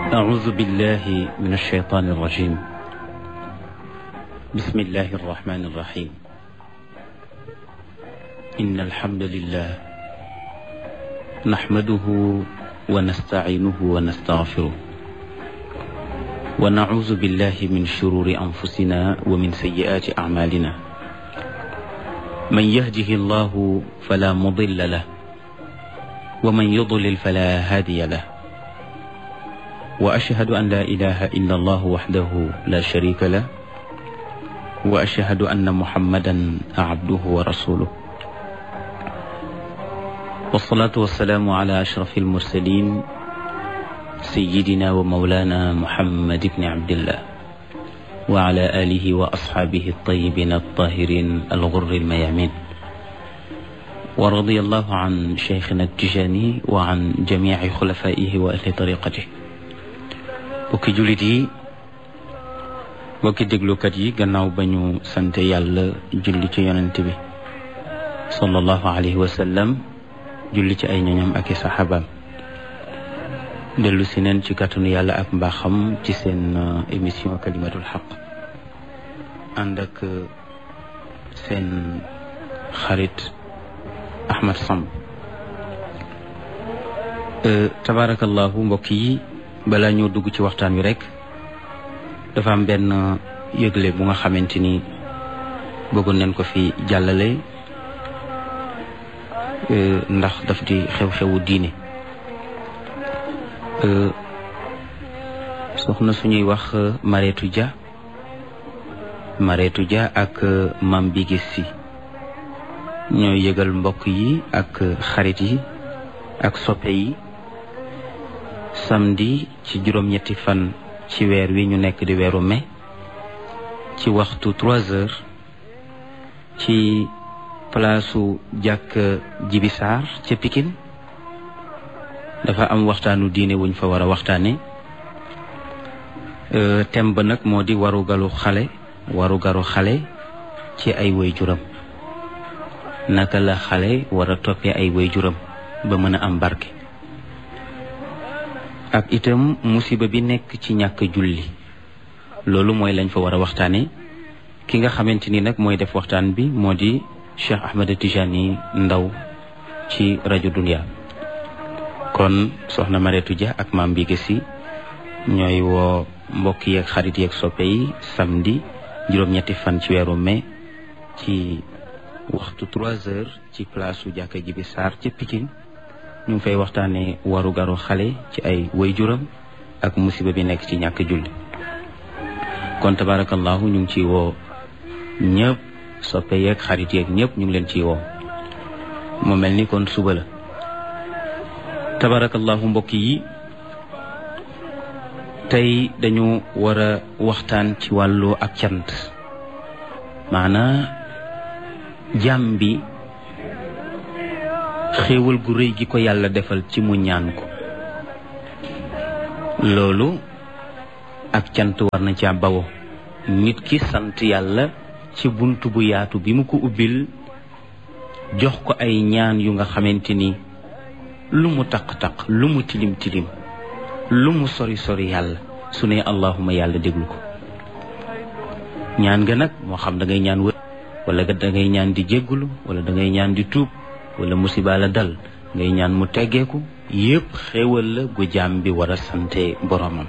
أعوذ بالله من الشيطان الرجيم بسم الله الرحمن الرحيم إن الحمد لله نحمده ونستعينه ونستغفره ونعوذ بالله من شرور أنفسنا ومن سيئات أعمالنا من يهده الله فلا مضل له ومن يضلل فلا هادي له وأشهد أن لا إله إلا الله وحده لا شريك له وأشهد أن محمدا عبده ورسوله والصلاة والسلام على أشرف المرسلين سيدنا ومولانا محمد بن عبد الله وعلى آله وأصحابه الطيبين الطاهرين الغر الميامين ورضي الله عن شيخنا التجاني وعن جميع خلفائه وأهل طريقته bokki jullit yi bokki déglukat yi gannaaw ba ñu sante yàlla julli ci yonent bi sallallahu alayhi wa sallam julli ci ay ñoñam ak i saxaabaam dellu si neen ci kàttanu yàlla ak mbaaxam ci seen émission kalimatul xaq ànd ak seen xarit Ahmad Samb tabarakallahu mbokk yi balaa ñoo dugg ci waxtaan wi rek dafa am benn yëgle bu nga xamante ni bëggoon nañ ko fi jàllale ndax daf di xew-xewu diine soxna suñuy wax Mareetu Dia Mareetu Dia ak Mam Bigis Si ñooy yëgal mbokk yi ak xarit yi ak soppe yi samedi ci juróom-ñetti fan ci weer wi ñu nekk di weeru mai ci waxtu trois heures ci palaasu jàkk jibisaar ca Pikine dafa am waxtaanu diine wuñ fa war a waxtaane thème ba nag moo di warugalu xale warugaru xale ci ay waajuram naka la xale war a toppee ay waajuram ba mën a am barke ak itam musiba bi nekk ci ñàkk julli loolu mooy lañ fa war a waxtaane ki nga xamante ni nag mooy def waxtaan bi moo di Cheikh Ahmed Tijani Ndaw ci rajo Dunia kon soxna Mareetu Dia ak maam bi gësi ñooy woo mbokk yeeg xarit yeeg soppe yi samedi juróom-ñetti fan ci weeru mai ci waxtu trois heures ci place su jàkka ji bi Sarr ca Pikine ñu ngi fay waxtaanee waru garu xale ci ay waajuram ak musiba bi nekk ci ñàkk julli kon tabarakallahu ñu ngi ciy woo ñëpp soppe yeeg xarit yeeg ñëpp ñu ngi leen ciy woo mu mel ni kon suba la tabarakallahu mbokk yi tey dañu war a waxtaan ci wàllu ak cant maanaa jàmm bi xéewal gu rëy gi ko yàlla defal ci mu ñaan ko loolu ak cant war na ca bawo nit ki sant yàlla ci bunt bu yaatu bi mu ko ubbil jox ko ay ñaan yu nga xamante ni lu mu taq-taq lu mu tilim tilim lu mu sori sori yàlla su ne allahuma yàlla déglu ko ñaan nga nag moo xam da ngay ñaan wër wala da ngay ñaan di jéggulu wala da ngay ñaan di tuub wala musiba la dal ngay ñaan mu teggeeku yépp xéewal la gu jaam bi war a sante boromam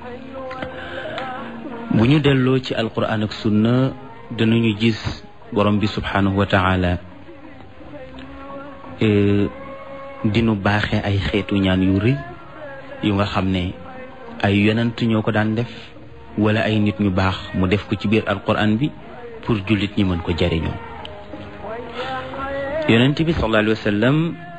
bu ñu delloo ci alquran ak sunna danañu gis borom bi subhanahu wa taala dinu baaxe ay xeetu ñaan yu rëy yu nga xam ne ay yonent ñoo ko daan def wala ay nit ñu baax mu def ko ci biir alquran bi pour jullit ñi mën ko jariñoo yonent bi sallallahu alayhi wa sallam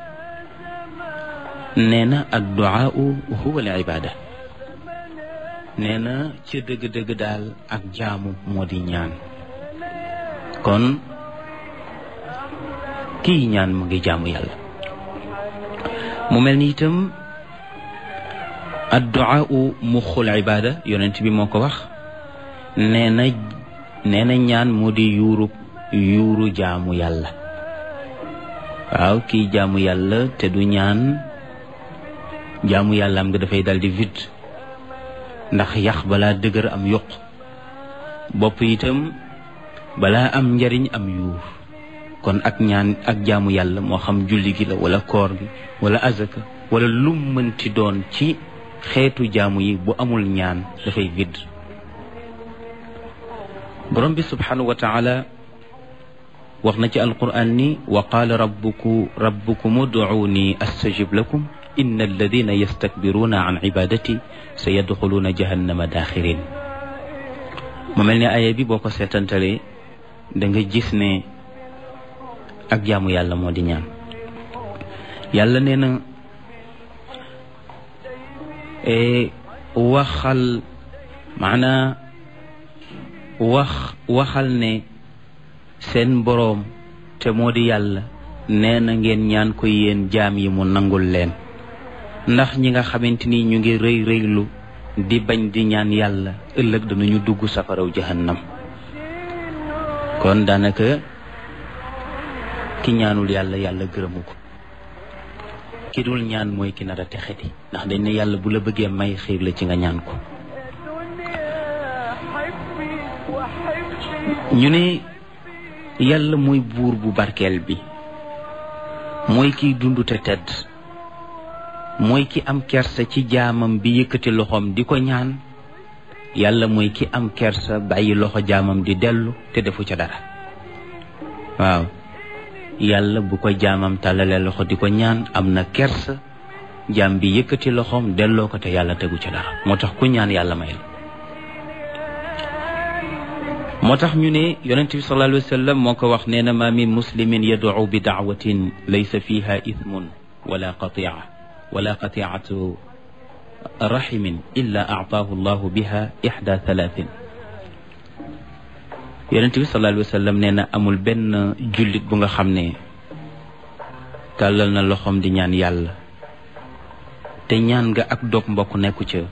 nee na adduaau huwa al ibada nee na ca dëgg-dëgg daal ak jaamu moo di ñaan kon kii ñaan mu ngi jaamu yàlla mu mel ni itam adduaau muxul ibada yonent bi moo ko wax nee na nee na ñaan moo di yuuru yuuru jaamu yàlla waaw kii jaamu yàlla te du ñaan jaamu yàlla am nga dafay dal di vide ndax yax balaa dëgër am yuq bopp itam balaa am njariñ am yuur kon ak ñaan ak jaamu yàlla moo xam julli gi la wala koor gi wala azaka wala lum mënti doon ci xeetu jaamu yi bu amul ñaan dafay vidd borom bi subhanahu wa taala wax na ci alquran ni wa qaala rabbuku rabbukum ud'uuni astajib lakum inna alladina yastakbiruuna an ibadati sa yadxuluuna jahannama daaxirin mu mel ne aaya bi boo ko seetantalee da nga gis ne ak jaamu yàlla moo di ñaan yàlla nee na waxal maanaa wax waxal ne seen boroom te moo di yàlla nee na ngeen ñaan ko yéen jaam yi mu nangul leen ndax ñi nga xamante ni ñu ngi rëy rëylu di bañ di ñaan yàlla ëllëg danañu dugg safaraw jahannam kon daanaka ki ñaanul yàlla yàlla gërëmu ko ki dul ñaan mooy ki nar a texeti ndax dañ ne yàlla bu la bëggee may xiir la ci nga ñaan ko ñu ne yàlla mooy buur bu barkeel bi mooy kiy dund te tedd mooy ki am kersa ci jaamam bi yëkkati loxoom di ko ñaan yàlla mooy ki am kersa bàyyi loxo jaamam di dellu te defu ca dara waaw yàlla bu ko jaamam tàllalee loxo di ko ñaan am na kersa jaam bi yëkkati loxoom delloo ko te yàlla tegu ca dara moo tax ku ñaan yàlla may la moo tax ñu ne yonent bi sallallahu alayhi wa sallam moo ko wax nee na ma min muslimin yad'u bi da'watin laysa fiha ithmun wala qatia wala qatiatu rahimin illa a'taahu allahu biha ihda thalathin yonent bi sallallahu alayhi wa sallam nee na amul benn jullit bu nga xam ne tàllal na loxoom di ñaan yàlla te ñaan nga ak dog mbokk nekku ca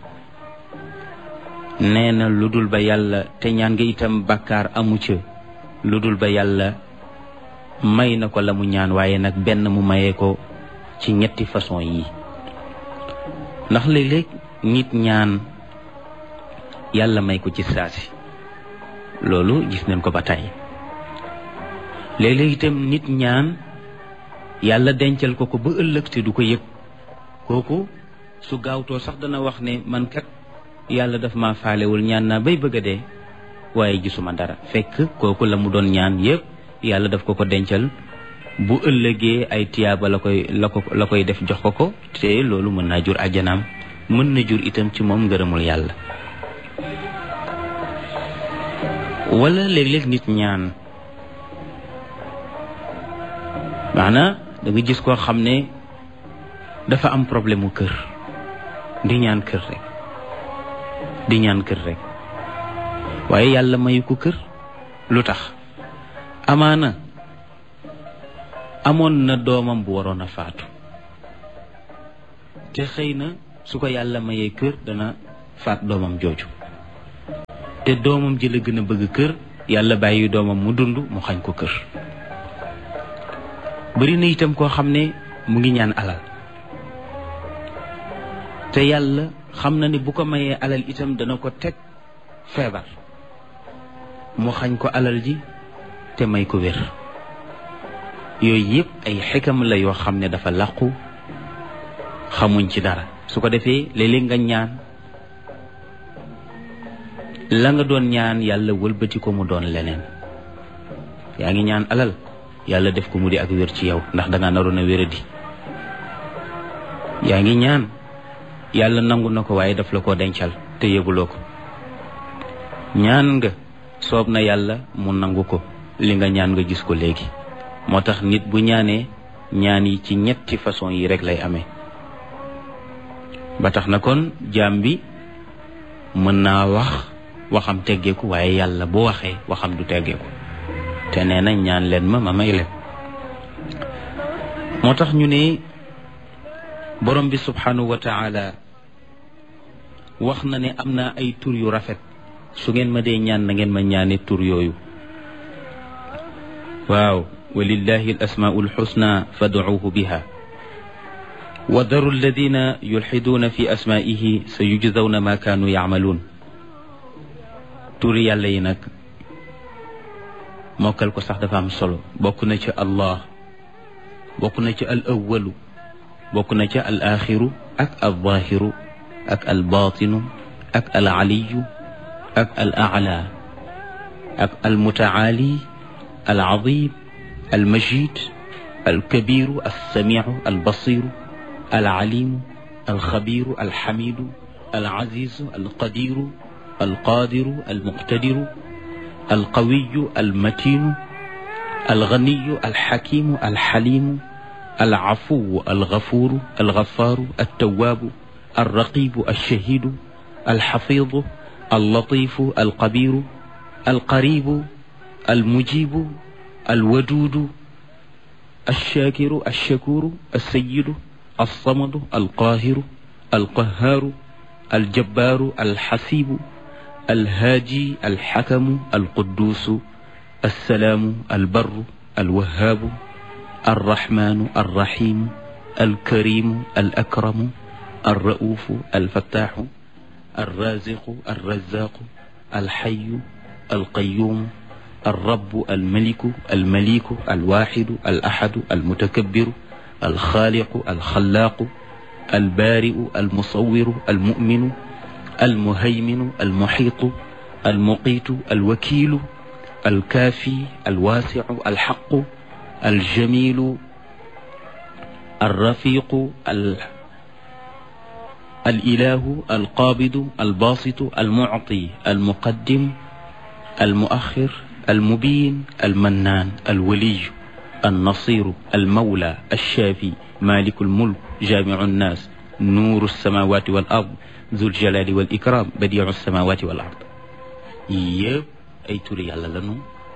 nee na lu dul ba yàlla te ñaan nga itam bàkkaar amu ca lu dul ba yàlla may na ko la mu ñaan waaye nag benn mu mayee ko ci ñetti façon yi ndax léeg-léeg nit ñaan yàlla may ko ci saasi loolu gis nañ ko ba tey léeg-léeg itam nit ñaan yàlla dencal ko ko ba ëllëg te du ko yëg kooku su gaawtoo sax dana wax ne man kat yàlla daf ma faalewul ñaan naa bay bëgg a dee waaye gisuma dara fekk kooku la mu doon ñaan yëpp yàlla daf ko ko dencal bu ëllëgee ay tiyaaba la koy la ko la koy def jox ko ko te loolu mën naa jur àjjanaam mën na jur itam ci moom ngërëmul yàlla wala léeg-léeg nit ñaan maanaa da nga gis koo xam ne dafa am problème mu kër di ñaan kër rek di ñaan kër rek waaye yàlla mayu ko kër lu tax amaana amoon na doomam bu waroon a faatu te xëy na su ko yàlla mayee kër dana faat doomam jooju te doomam ji la gën a bëgg kër yàlla bàyyi doomam mu dund mu xañ ko kër bari na itam koo xam ne mu ngi ñaan alal te yàlla xam na ni bu ko mayee alal itam dana ko teg feebar mu xañ ko alal ji te may ko wér yooyu yëpp ay xikam la yoo xam ne dafa làqu xamuñ ci dara su ko defee léeg-léeg nga ñaan la nga doon ñaan yàlla wëlbati ko mu doon leneen yaa ngi ñaan alal yàlla def ko mu di ak wér ci yow ndax danga naroon a wéradi yaa ngi ñaan yàlla nangu na ko waaye daf la ko dencal te yëguloo ko ñaan nga soob na yàlla mu nangu ko li nga ñaan nga gis ko léegi moo tax nit bu ñaanee ñaan yi ci ñetti façon yi rek lay amee ba tax na kon jaam bi mën naa wax waxam teggeeku waaye yàlla bu waxee waxam du teggeeku te nee na ñaan leen ma ma may leen moo tax ñu ne borom bi subhanahu wa taala wax na ne am naa ay tur yu rafet su ngeen ma dee ñaan na ngeen ma ñaane tur yooyu waaw walillahi al asmaul xusna fad'uuhu biha wa daru alladina yulxiduuna fi asmaihi sa yujzawna ma kaanu yaamaluun turi yàlla yi nag mokkal ko sax dafa am solo bokk na ca allah bokk na ca al awalu bokk na ca al axiru ak al zahiru ak al batinu ak al aliyu ak al ala ak al mutaali al azim al majid al kabiru al samiu al basiru al alimu al xabiru al xamidu al azizu al qadiru al qadiru al muqtadiru al qawiyu al matinu al ganiyu al xakimu al xalimu al afuwu al gafuru al gafaaru al tawaabu al raqibu al shahidu al xafidu al latifu al qabiru al qaribu al mujibu al waduudu al shaakiru al shakuru al sayidu al samadu al qaahiru al qahaaru al jabbaaru al xasiibu alhaaji alxakamu alquduusu alsalaamu albarru alwahaabu alraxmaanu alraxiimu alkariimu alakramu alra'uufu alfattaaxu alraaziqu alrazaaqu alxayu alqayuumu alrabu almaliku almaliku alwaaxidu alaxadu almutakabiru alxaaliqu alxalaaqu albaari'u almusawiru almuminu المهيمن المحيط المقيت الوكيل الكافي الواسع الحق الجميل الرفيق الإله القابض الباسط المعطي المقدم المؤخر المبين المنان الولي النصير المولى الشافي مالك الملك جامع الناس نور السماوات والأرض zul jalali wal ikram badiu samawati wal ard yëpp ay turi yàlla lanu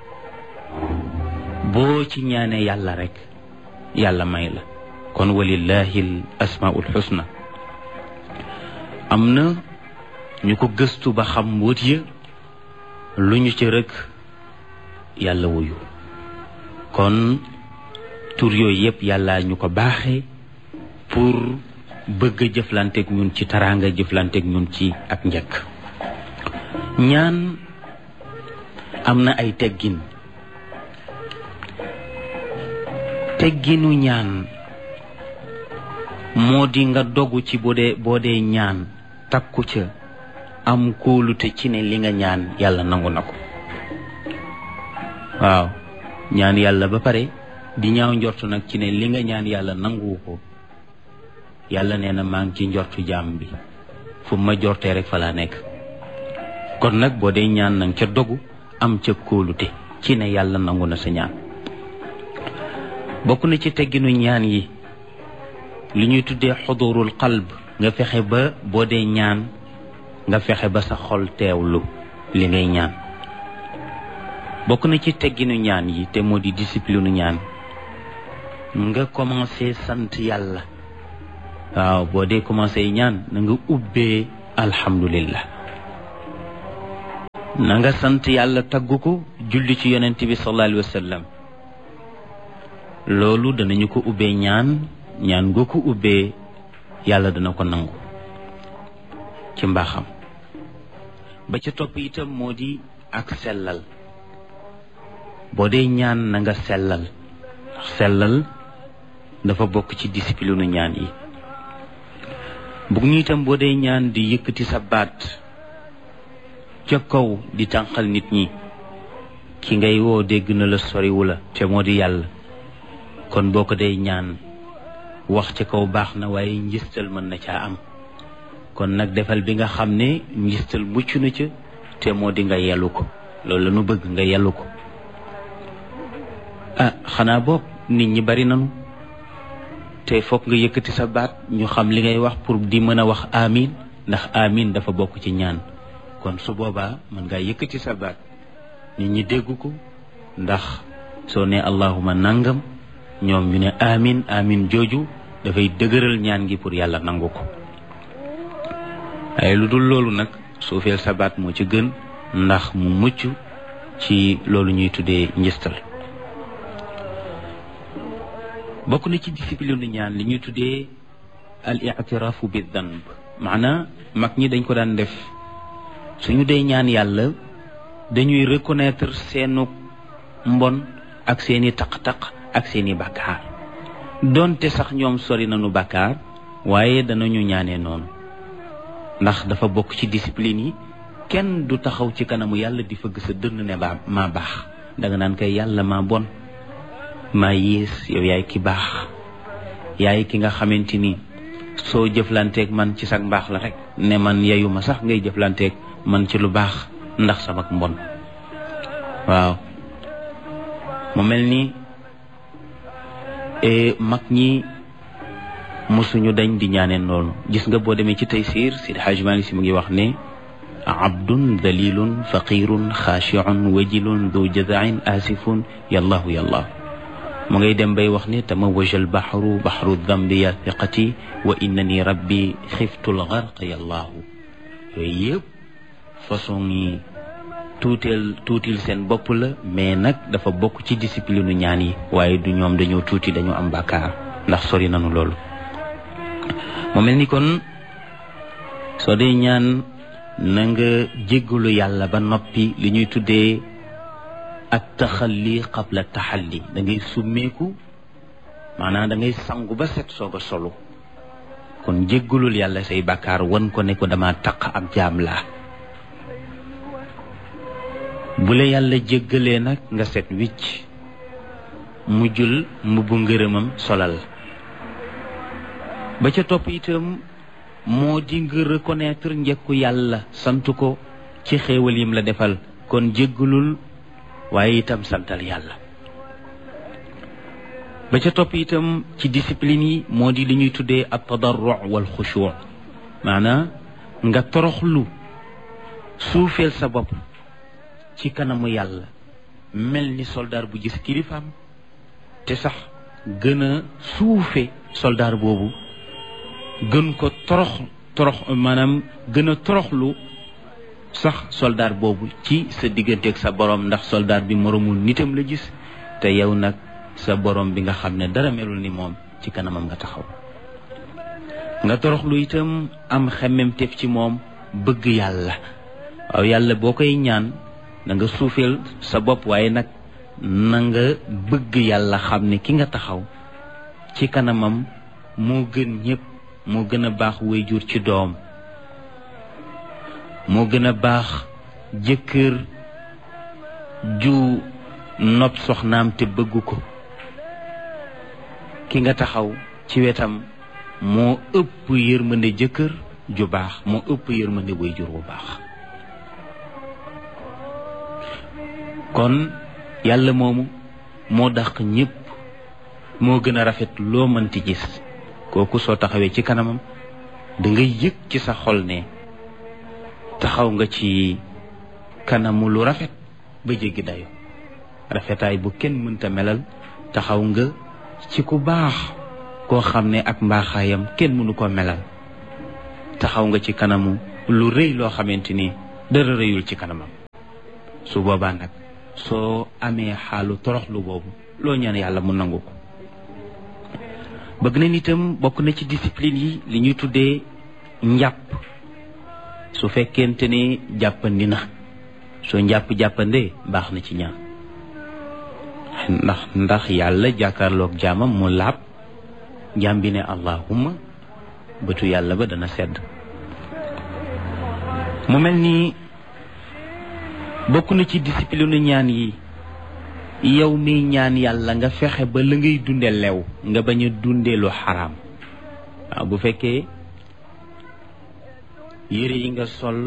boo ci ñaanee yàlla rek yàlla may la kon walillahi l asmaul xusna am na ñu ko gëstu ba xam mbóot ya lu ñu ci rek yàlla wuyu kon tur yooyu yëpp yàlla ñu ko baaxee pour bëgg a jëflanteeg ñun ci taraanga jëflanteeg ñun ci ak njëkk ñaan am na ay teggin tegginu ñaan moo di nga dogu ci boo dee boo dee ñaan takku ca am kóolute ci ne li nga ñaan yàlla nangu na ko waaw ñaan yàlla ba pare di ñaaw njortu nag ci ne li nga ñaan yàlla nanguwu ko yàlla nee na maa ngi ci njortu jaam bi fu ma jortee rek fa laa nekk kon nag boo dee ñaan nang ca dogu am ca kóolute ci ne yàlla nangu na sa ñaan bokk na ci tegginu ñaan yi li ñuy tuddee xudurul qalb nga fexe ba boo dee ñaan nga fexe ba sa xol teewlu li ngay ñaan bokk na ci tegginu ñaan yi te moo di discipline ñaan nga commencé sant yàlla waaw boo dee commencé ñaan na nga ubbee alhamdulillah na nga sant yàlla tagg ko julli ci yonent bi sallallahu alayhi wa sallam loolu danañu ko ubbee ñaan ñaan nga ko ubbee yàlla dana ko nangu ci mbaaxam ba ca topp itam moo di ak sellal boo dee ñaan na nga sellal sellal dafa bokk ci discipline ñaan yi bugg ñu itam boo dee ñaan di yëkkati sa baat ca kaw di tànqal nit ñi ki ngay woo dégg na la soriwu la te moo di yàlla kon boo ko dee ñaan wax ca kaw baax na waaye njistal mën na caa am kon nag defal bi nga xam ne njistal mucc na ca te moo di nga yellu ko loolu la nu bëgg nga yellu ko ah xanaa boog nit ñi bari nanu te foog nga yëkkati sa baat ñu xam li ngay wax pour di mën a wax amin ndax amin dafa bokk ci ñaan kon su boobaa mën ngaa yëkkati sa baat nit ñi dégg ko ndax soo ne allahuma nangam ñoom ñu ne amin amin jooju dafay dëgëral ñaan gi pour yàlla nangu ko waaye lu dul loolu nag suufeel sa baat moo ci gën ndax mu mucc ci loolu ñuy tuddee njistal bokk na ci discipline ñaan li ñuy tuddee al ictiraafu bi danb maanaa mag ñi dañ ko daan def suñu dee ñaan yàlla dañuy reconnaître seenu mbon ak seeni taq-taq ak seeni bàkkaar donte sax ñoom sori nañu bàkkaar waaye danañu ñaanee noonu ndax dafa bokk ci discipline yi kenn du taxaw ci kanamu yàlla di fëgg sa dënn ne baa maa baax danga naan kay yàlla maa bon maa yées yow yaay ki baax yaay ki nga xamante ni soo jëflanteeg man ci sag mbaax la rek ne man yeyu ma sax ngay jëflanteeg man ci lu baax ndax sama mbon waaw mu mel ni mag ñi mosuñu dañ di ñaaneen loolu gis nga boo demee ci Taysiir Sidi Hajj Maalik Si mu ngi wax ne abdun dalilun faqirun xaashiun wajilun du jazain asifun yallahu yallahu mu ngay dem bay wax ne tamawaja albaxru baxru dambi ya thiqati wa innani rabbi xiftul garq yallahu yooyu yëpp façon yi tuuteel tuutil seen bopp la mais nag dafa bokk ci discipline ñaan yi waaye du ñoom dañoo tuuti dañoo am bàkkaar ndax sori nañu loolu mu mel ni kon soo dee ñaan na nga jéggalu yàlla ba noppi li ñuy tuddee ak taxalli qabla taxalli da ngay summeeku maanaam da ngay sangu ba set soog a solu kon jéggalul yàlla say bàkkaar wan ko ne ko dama taq ab jaam laa bu la yàlla jéggalee nag nga set wicc mujjul mbubbu ngërëmam solal ba ca topp itam moo di nga reconnaître njëkku yàlla sant ko ci xéewal yim la defal kon jéggalul waaye itam santal yàlla ba ca topp itam ci discipline yi moo di li ñuy tuddee at tadarru wal xushuu maanaam nga toroxlu suufeel sa bopp ci kanamu yàlla mel ni soldaar bu gis kilifaam te sax gën a suufe soldaar boobu gën ko torox torox maanaam gën a toroxlu sax soldaar boobu ci sa digganteeg sa borom ndax soldaar bi moromul nitam la gis te yow nag sa borom bi nga xam ne dara melul ni moom ci kanamam nga taxaw nga toroxlu itam am xemmemteef ci moom bëgg yàlla waaw yàlla boo koy ñaan na nga suufeel sa bopp waaye nag na nga bëgg yàlla xam ne ki nga taxaw ci kanamam moo gën ñëpp moo gën a baax wayjur ci doom moo gën a baax jëkkër ju nopp soxnaam te bëgg ko ki nga taxaw ci wetam moo ëpp yërmande jëkkër ju baax moo ëpp yërmande wayjur bu baax kon yàlla moomu moo dàq ñëpp moo gën a rafet loo mënti gis kooku soo taxawee ci kanamam da nga yëg ci sa xol ne taxaw nga ci kanamu lu rafet ba jéggi dayo rafetaay bu kenn mënta melal taxaw nga ci ku baax koo xam ne ak mbaaxaayam kenn mënu ko melal taxaw nga ci kanamu lu rëy loo xamante ni dara rëyul ci kanamam su boobaa nag soo amee xaalu toroxlu boobu loo ñaan yàlla mu nangu ko bëgg na nitam bokk na ci discipline yi li ñuy tuddee njàpp su fekkente ne jàppandi na soo njàpp jàppandee baax na ci ñaan ndax ndax yàlla jàkkaarloog jaamam mu laab jaam bi ne allahumma bëtu yàlla ba dana sedd mu mel ni bokk na ci discipline ñaan yi yow mi ñaan yàlla nga fexe ba la ngay dunde lew nga bañ a dunde lu xaraam waaw bu fekkee yére yi nga sol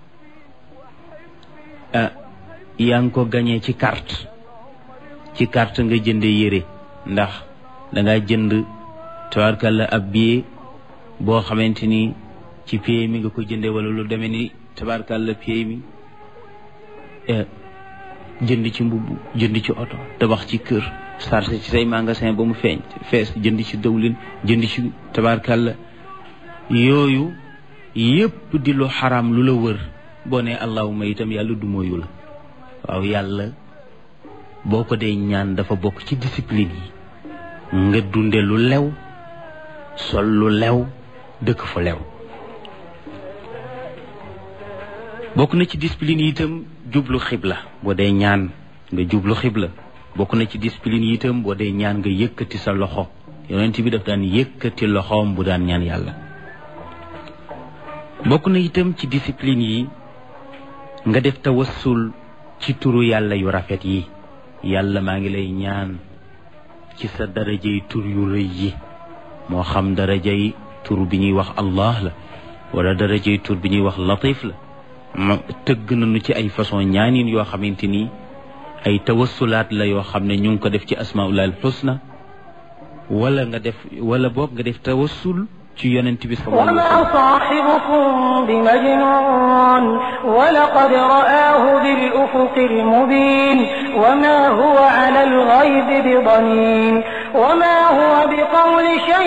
yaa ngi ko gañee ci carte ci carte nga jënde yére ndax danga jënd tabarkalla ab billet boo xamante ni ci pay mi nga ko jënde wala lu demee ni tabarkalla pay mi jënd ci mbubb jënd ci oto tabax ci kër sarse ci say magasin ba mu feeñ fees jënd ci dawlin jënd ci tabarkalla yooyu yépp di lu xaraam lu la wër boo ne allahuma itam yàlla du mooyu la waaw yàlla boo ko dee ñaan dafa bokk ci discipline yi nga dunde lu lew sol lu lew dëkk fu lew bokk na ci discipline yi itam jublu xibla boo dee ñaan nga jublu xibla bokk na ci discipline yi itam boo dee ñaan nga yëkkati sa loxo yonent bi daf daan yëkkati loxoom bu daan ñaan yàlla bokk na itam ci discipline yi nga def tawassul ci turu yàlla yu rafet yi yàlla maa ngi lay ñaan ci sa darajay tur yu rëy yi moo xam darajay tur bi ñuy wax allah la wala darajay tur bi ñuy wax latif la ma tëgg nañu ci ay façon ñaanin yoo xamante ni ay tawassulaat la yoo xam ne ñu ngi ko def ci asmaullah al husna wala nga def wala boog nga def tawassul ci yonent bi sallallahu alayhi wa sallam وما صاحبكم بمجنون ولقد رآه بالأفق المبين وما هو على الغيب بضنين وما هو بقول شيء